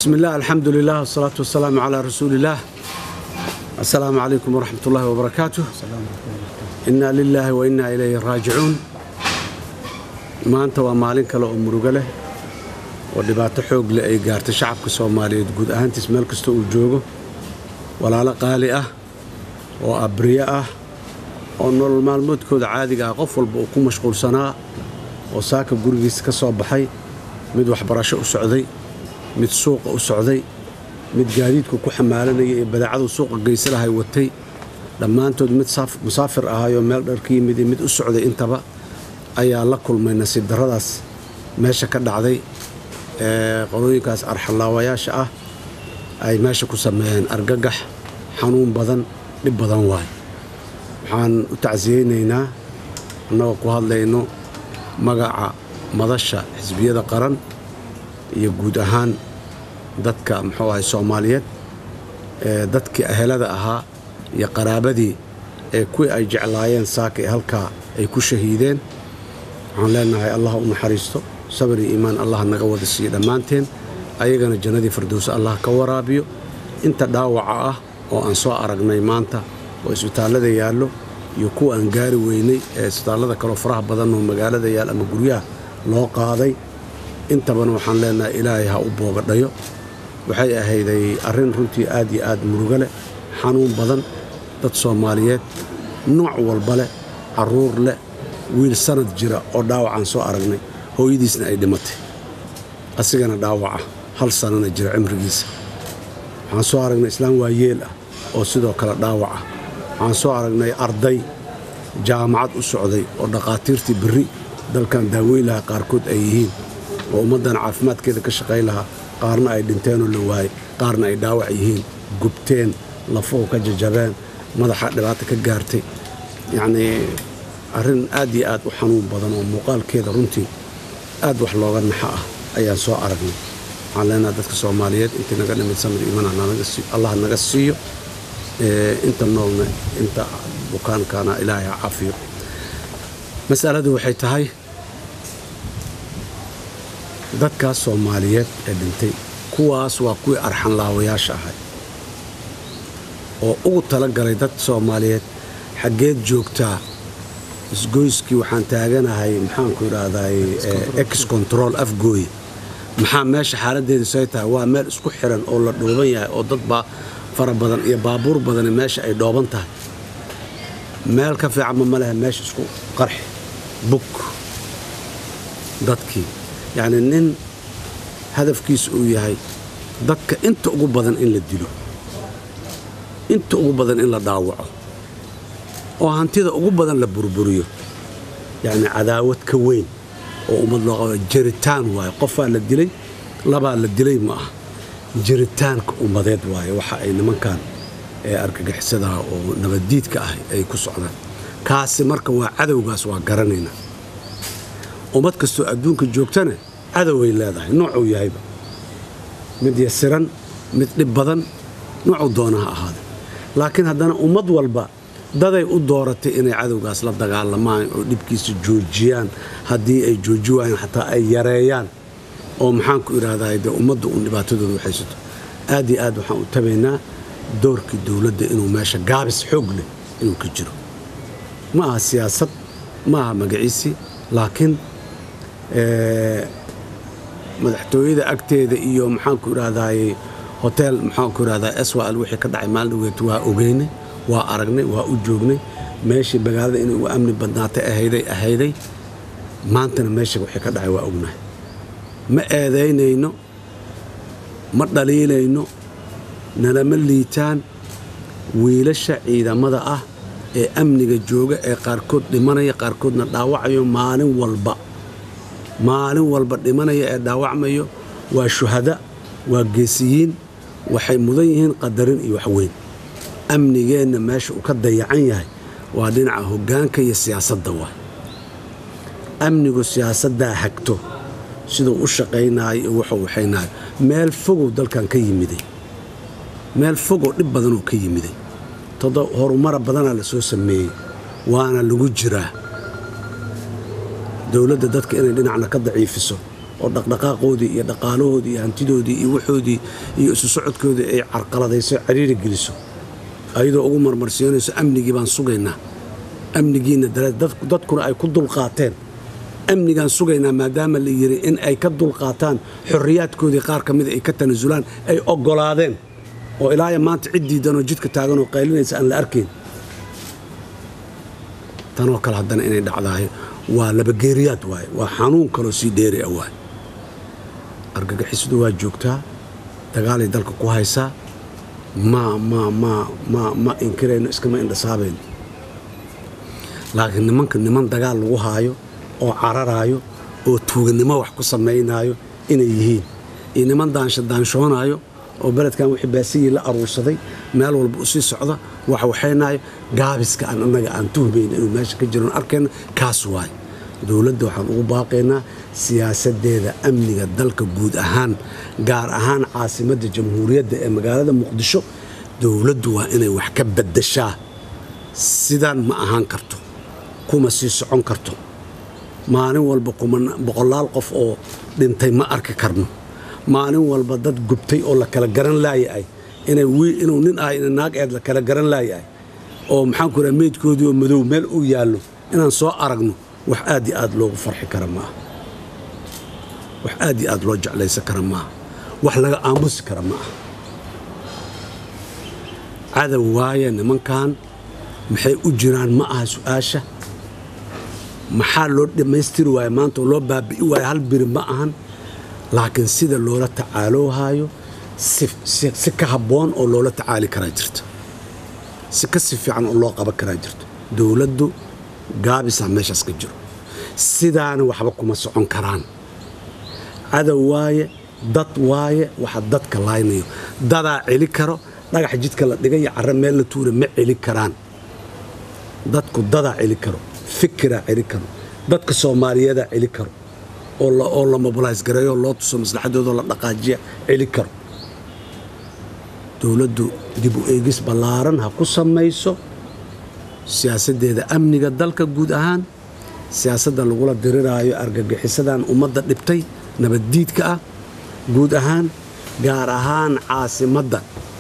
بسم الله الحمد لله والصلاة والسلام على رسول الله السلام عليكم ورحمة الله وبركاته إنا لله وإنا إليه راجعون maanta waa maalin kale oo murugo leh oo dhibaato xoog leh ay gaartay shacabka soomaaliyeed guud ahaantiis meel kasta uu joogo walaalo qaali ah oo abriye ah oo nolol maalmoodkooda caadiga ah qof walba uu ku mashquulsanaa oo saaka gurigiisa ka soo baxay mid waxbarasho u socday mid suuqa u socday mid gaadiidku ku xamaalanaya ee badaacadu suuqa geysalahay watay dhammaantood mid musaafir ahayoo meel dhar ka yimid iyo mid u socday intaba ayaa la kulmay nasiib darradaas meesha ka dhacday ee qolooyinkaas arxallaawayaasha ah ay meesha ku sameeyeen argagax xanuun badan dhib badan waay waxaan u tacsiyeynaynaa annagoo ku hadlayno magaca madasha xisbiyada qaran iyo guud ahaan dadka muxuu ahay soomaaliyeed ee dadkii ahelada ahaa iyo qaraabadii ee kuwii ay jeclaayeen saaka ee halkaa ay ku shahiideen waxaan leenahay allah u naxariisto sabir iyo iimaan allah naga wada siiyo dhammaanteen ayagana jannadii firdowsa allah ka waraabiyo inta dhaawaca ah oo aan soo aragnay maanta oo isbitaallada yaallo iyo kuwa aan gaari weynay ee isbitaallada kaloo faraha badan oo magaalada yaal ama guryaha loo qaaday intabana waxaan leenahay ilaahay ha u boogadhayo waxay ahayday arrin runtii aad iyo aad murugo leh xanuun badan dad soomaaliyeed nooc walba leh carruur leh wiil sanad jira oo dhaawacaan soo aragnay hooyadiisna ay dhimatay asigana dhaawaca hal sanana jira cimrigiisa waxaan soo aragnay islaam waayeel ah oo sidoo kale dhaawaca waxaan soo aragnay arday jaamacad u socday oo dhakhaatiirtii berri dalkan daaweyn lahaa qaarkood ay yihiin oo ummaddan caafimaadkeeda ka shaqayn lahaa qaarna ay dhinteenoo la waayey qaarna ay dhaawac yihiin gubteen lafuhu ka jajabeen madaxa dhibaata ka gaartay yacnii arrin aad iyo aad u xanuun badan oo muuqaalkeeda runtii aad wax looga naxa ah ayaan soo aragnay waxaan leenaha dadka soomaaliyeed intii naga dhimid samir iiman allah naga siiyo inta noolna inta bukaankana ilaahay ha caafiyo masaladu waxay tahay dadkaas soomaaliyeed ee dhintay kuwaas waa kuwii arxanlaawayaasha ahay oo ugu tala galay dad soomaaliyeed xaggeed joogtaa isgoyskii waxaan taaganahay maxaanku idhaahday ex control afgooye maxaa meesha xaaladdeedu say tahay waa meel isku xiran oo la dhooban yahay oo dad baa fara badan iyo baabuur badani meesha ay dhooban tahay meel ka fiicanma ma lehe meesha isku qarxi bug dadkii yacnii nin hadafkiisa uu yahay dadka inta ugu badan in la dilo inta ugu badan in la dhaawaco oo hantida ugu badan la burburiyo yacni cadaawad ka weyn oo ummad loo qaba jiritaan waaye qofaa la dilay labaa la dilay ma ah jiritaanka ummadeed waaye waxa ay nimankan ee argagixisadaha oo nabaddiidka ah ay ku socdaan kaasi marka waa cadowgaas waa garanaynaa ummad kastoo adduunka joogtana cadoway leedahay noocuu yahayba mid yasiran mid dhib badan noocuu doona ha ahaada laakiin haddana ummad walba daday u dooratay inay cadowgaas la dagaalamaan oo dhibkiisa joojiyaan haddii ay jooji waayeen xataa ay yareeyaan oo maxaanku idhaahdaa dee ummadda uun dhibaatadooda waxaysato aad iyo aad waxaan u tabaynaa doorkii dowladda inuu meesha gaabis xoog leh inuu ka jiro ma aha siyaasad ma aha magaciisii laakiin madaxtooyada agteeda iyo maxaanku idhaahdaay hotel maxaanku idhahdaa swal wixii ka dhacay maalin dhaweet waa ogeynay waa aragnay waa u joognay meeshii magaalada inay ugu amni badnaatay ahayday ahayday maantana meesha wixii ka dhacay waa ognahay ma eedaynayno ma dhaliilayno nalama liitaan wiilasha ciidamada ah ee amniga jooga ee qaarkood dhimanaya qaarkoodna dhaawacayo maalin walba maalin walba dhimanaya ee dhaawacmayo waa shuhada waa geesiyiin waxay mudan yihiin qadarin iyo waxweyn amnigeenna meesha uu ka dayacan yahay waa dhinaca hoggaanka iyo siyaasadda waay amnigu siyaasaddaa hagto siduu u shaqaynaayo iyo wuxuu waxaynaayo meel fogow dalkan ka yimiday meel fogoo dhib badanoo ka yimiday todo horumara badanaa la soo sameeyey waana lagu jiraa dowladda dadka inay dhinacna ka daciifiso oo dhaqdhaqaaqoodii iyo dhaqaalahoodii iyo hantidoodii iyo waxoodii iyo isu socodkoodii ay carqaladayso ciriiri geliso ayadoo ugu marmarsiinayso amnigii baan sugaynaa amnigiina dadkuna ay ku dulqaateen amnigaan sugaynaa maadaama la yidhi in ay ka dulqaataan xorriyaadkoodii qaar ka mida ay ka tanasulaan ay oggolaadeen oo ilaaya maanta cid diidanoo jidka taagan oo qaylinaysa aan la arkayn tanoo kale haddana inay dhacdaayo waa labageeriyaad waaye waa xanuun kaloo sii dheeri ah waaye argagixisadu waa joogtaa dagaalay dalka ku haysaa ma ma ma ma ma inkirayno iskama indhasaabayno laakiin nimanka niman dagaal lagu haayo oo cararaayo oo tuuganimo wax ku samaynaayo inay yihiin iyo niman daanshoonaayo oo beledkan wixii baasiyii la aruursaday meel walba u sii socda wax waxaynaayo gaabiska aan annaga aan tuhmayna inuu meesha ka jiroon arkayna kaas waaye dowladda waxaan ugu baaqaynaa siyaasaddeeda amniga dalka guud ahaan gaar ahaan caasimadda jamhuuriyadda ee magaalada muqdisho dowladdu waa inay wax ka baddashaa sidaan ma ahaan karto kuma sii socon karto maalin walba boqolaal qof oo dhintay ma arki karno maalin walba dad gubtay oo la kala garan laayahay inuu nin ah ina naag eed la kala garan laayahay oo maxaan ku raha meydkoodii oo madow meel uu yaallo inaan soo aragno wax aad iyo aad loogu farxi kara maaha wax aad iyo aad loo jeclaysan kara maaha wax laga aamusi kara ma aha cadow waaye nimankan maxay u jiraan ma aha su-aasha maxaa loo dhammaystiri waaya maanta oo loo baabi'i waaya hal biri ma ahan laakiin sida loola tacaaloohaayo si ka habboon oo loola tacaali karaa jirta si ka si fiican oo loo qaban karaa jirto dowladdu gaabisaa meeshaas ka jiro sidaana waxba kuma socon karaan cadow waaye dad waaye waxa dadka laaynayo dadaa celi karo dhagax jidka la dhigay iyo carre meel la tuura ma celi karaan dadku dadaa celi karo fikiraa celi karo dadka soomaaliyeedaa celi karo oo la mobilays gareeyo loo tuso maslaxadoodoo la dhaqaajiya celi karo dowladdu dib u eegis ballaaran ha ku samayso siyaasaddeeda amniga dalka guud ahaan siyaasadda lagula diriraayo argagixisadan ummadda dhibtay nabaddiidka ah guud ahaan gaar ahaan caasimadda